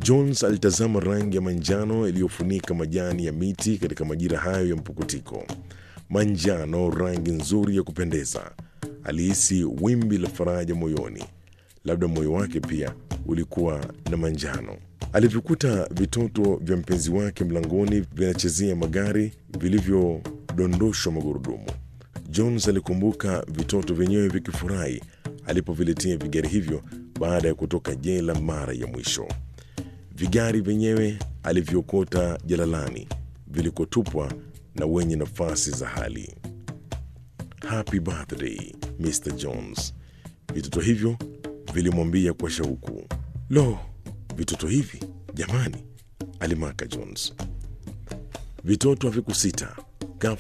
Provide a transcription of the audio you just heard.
Jones alitazama rangi ya manjano iliyofunika majani ya miti katika majira hayo ya mpukutiko. Manjano, rangi nzuri ya kupendeza. Alihisi wimbi la faraja moyoni. Labda moyo wake pia ulikuwa na manjano. Alivyokuta vitoto vya mpenzi wake mlangoni vinachezea magari vilivyodondoshwa magurudumu. Jones alikumbuka vitoto vyenyewe vikifurahi alipoviletea vigari hivyo baada ya kutoka jela mara ya mwisho. Vigari vyenyewe alivyokota jalalani vilikotupwa na wenye nafasi za hali. Happy birthday Mr Jones, vitoto hivyo vilimwambia kwa shauku. Lo, vitoto hivi jamani, alimaka Jones. Vitoto havikusita,